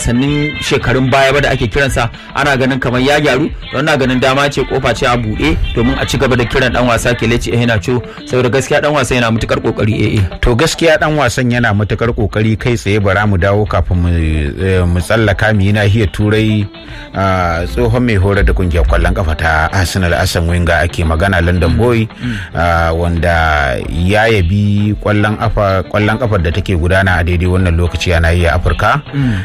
wasannin shekarun baya ba da ake kiransa ana ganin kamar ya gyaru don na ganin dama ce kofa ce a buɗe domin a ci gaba da kiran dan wasa Kelechi Iheanacho saboda gaskiya dan wasa yana matukar kokari eh to gaskiya dan wasan yana matukar kokari kai tsaye bara mu dawo kafin mu tsallaka mu yi nahiyar turai tsohon mai horar da kungiyar kwallon kafa ta Arsenal Asan Wenger ake magana London Boy wanda ya yabi kwallon kafa kwallon kafar da take gudana a daidai wannan lokaci a nahiyar Afirka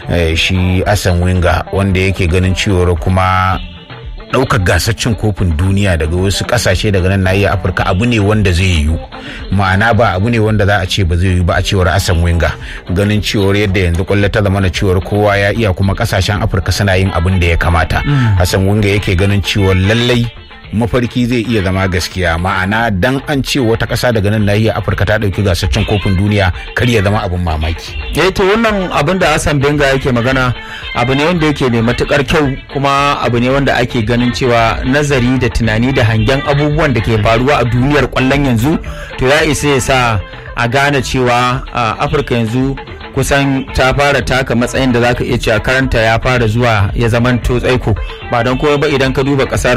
shi Asan Wenger wanda yake ganin cewar kuma ɗaukar gasar cin kofin duniya daga wasu ƙasashe daga nan nahiyar afirka abu ne wanda zai yiwu ma'ana ba abu ne wanda za a ce ba zai yiwu ba a cewar asan winga ganin cewar yadda yanzu kwallo ta zama na cewar kowa ya iya kuma ƙasashen afirka suna yin abin da ya kamata asan winga yake ganin cewar lallai mafarki zai iya zama gaskiya ma'ana dan an ce wata ƙasa daga nan nahiyar afirka ta ɗauki gasar cin kofin duniya kar ya zama abin mamaki eh to wannan abin da Hassan Benga yake magana abu ne wanda yake mai matukar kyau kuma abu ne wanda ake ganin cewa nazari da tunani da hangen abubuwan da ke faruwa a duniyar kwallon yanzu to ya isa ya sa a gane cewa afirka yanzu kusan ta fara taka matsayin da zaka iya cewa karanta ya fara zuwa ya zaman to tsaiko ba don kowa ba idan ka duba kasar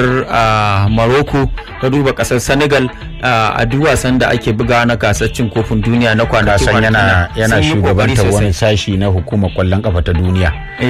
Morocco ka duba kasar Senegal a duk wasan da ake buga na gasar cin kofin duniya na kwanaki kasan yana yana shugabantar wani sashi na hukumar kwallon kafa ta duniya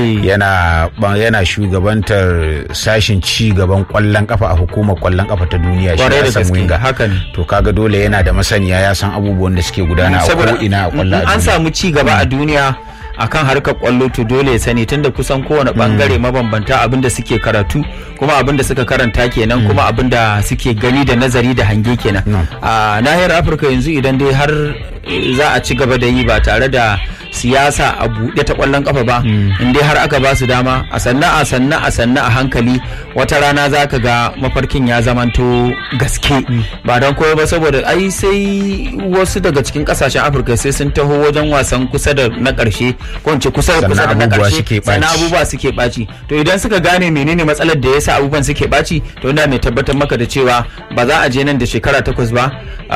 yana yana shugabantar sashin ci gaban kwallon kafa a hukumar kwallon kafa ta duniya shi ya san winga haka ne to kaga dole yana da masaniya ya san abubuwan da suke gudana a ko ina a kwallon an samu ci gaba a duniya akan harkar kwallo to dole ya sani tunda kusan kowane bangare mabambanta abinda suke karatu kuma abinda suka karanta kenan kuma abinda suke gani da nazari da hange kenan a nahiyar afirka yanzu idan dai har za a ci gaba da yi ba tare da siyasa a buɗe ta ƙwallon ƙafa ba in dai har aka ba su dama a sanna a sanna a sanna a hankali wata rana za ka ga mafarkin ya zamanto gaske ba don koyo ba saboda ai sai wasu daga cikin ƙasashen afirka sai sun taho wajen wasan kusa da na ƙarshe ko in ce kusa da kusa da na ƙarshe sannan abubuwa suke ɓaci to idan suka gane menene matsalar da yasa abubuwan suke ɓaci to ina mai tabbatar maka da cewa ba za a je nan da shekara takwas ba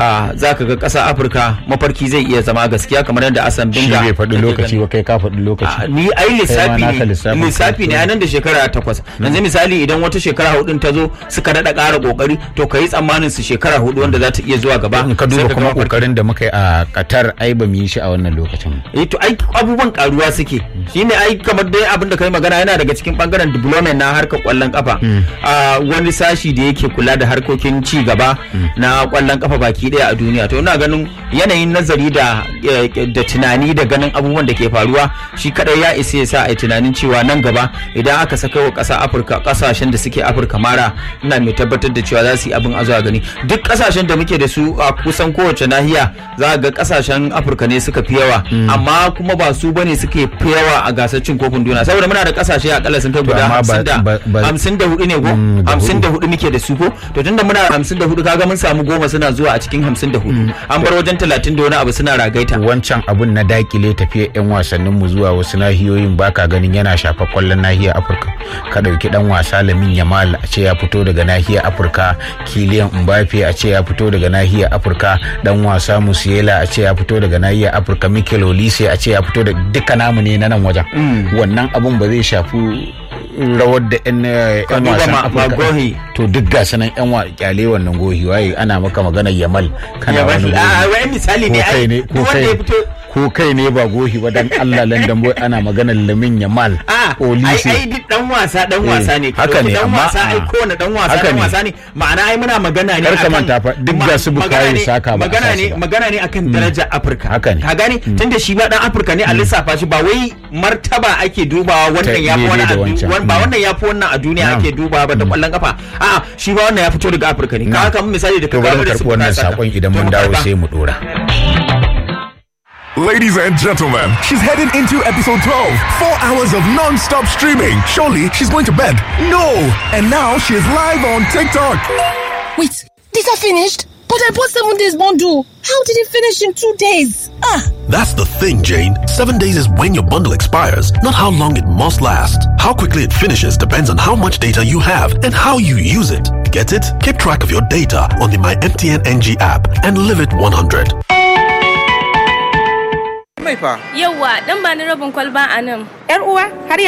za ka ga ƙasa afirka mafarki zai iya zama gaskiya kamar yadda asan binga faɗi lokaci ba kai ka faɗi lokaci ni ai lissafi ne lissafi ne nan da shekara takwas yanzu misali idan wata shekara hudu ta zo suka daɗa ƙara ƙoƙari to ka yi tsammanin su shekara hudu wanda za ta iya zuwa gaba in ka duba kuma ƙoƙarin da muka yi a Qatar ai ba mu yi shi a wannan lokacin eh to ai abubuwan karuwa suke shine ai kamar dai abin da kai magana yana daga cikin bangaren development na harkar kwallon kafa a wani sashi da yake kula da harkokin ci gaba na kwallon kafa baki daya a duniya to ina ganin yanayin nazari da da tunani da ganin abubuwan da ke faruwa shi kadai ya isa ya sa a tunanin cewa nan gaba idan aka saka wa ƙasa afirka ƙasashen da suke afirka mara ina mai tabbatar da cewa za su yi abin a zuwa gani duk ƙasashen da muke da su a kusan kowace nahiya za ga ƙasashen afirka ne suka fi yawa amma kuma ba su bane suke fi yawa a gasar cin kofin duniya saboda muna da ƙasashe akalla sun kai guda hamsin da hudu ne ko hamsin da hudu muke da su ko to tunda muna hamsin da hudu kaga mun samu goma suna zuwa a cikin hamsin da hudu an bar wajen talatin da wani abu suna ragaita wancan abun na dakile tafiya yan wasannin mu zuwa wasu nahiyoyin baka ganin yana shafa kwallon nahiyar afirka ka dauki dan wasa lamin yamal a ce ya fito daga nahiyar afirka kiliyan mbappe a ce ya fito daga nahiyar afirka dan wasa musiela a ce ya fito daga nahiyar afirka mikel olise a ce ya fito da duka namu ne na nan wajen wannan abun ba zai shafi rawar da yan wasan afirka to duk ga sanan yan wa kyale wannan gohi waye ana maka magana yamal kana wani gohi misali ne ai wanda ya fito ko kai ne ba gohi ba dan Allah London boy ana maganar Lamin Yamal Olise ai ai duk dan wasa dan wasa ne haka ne dan wasa ai ko na dan wasa dan wasa ne ma'ana ai muna magana ne akan manta fa duk ga su bukayo saka ba magana ne magana ne akan darajar Afirka haka ne ka gane tunda shi ba dan Afirka ne a lissafa shi ba wai martaba ake dubawa wannan ya fi wannan ba wannan ya fi wannan a duniya ake dubawa ba da kwallon kafa a'a shi ba wannan ya fito daga Afirka ne ka haka misali da ka ga da su wannan sakon idan mun dawo sai mu dora Ladies and gentlemen, she's heading into episode 12. Four hours of non stop streaming. Surely she's going to bed. No! And now she's live on TikTok. Wait, these are finished? But I bought seven days bundle. How did it finish in two days? Ah! That's the thing, Jane. Seven days is when your bundle expires, not how long it must last. How quickly it finishes depends on how much data you have and how you use it. Get it? Keep track of your data on the My MTN NG app and live it 100. mai fa. Yawwa, dan ba ni rabin kwalba a nan. Yar uwa, har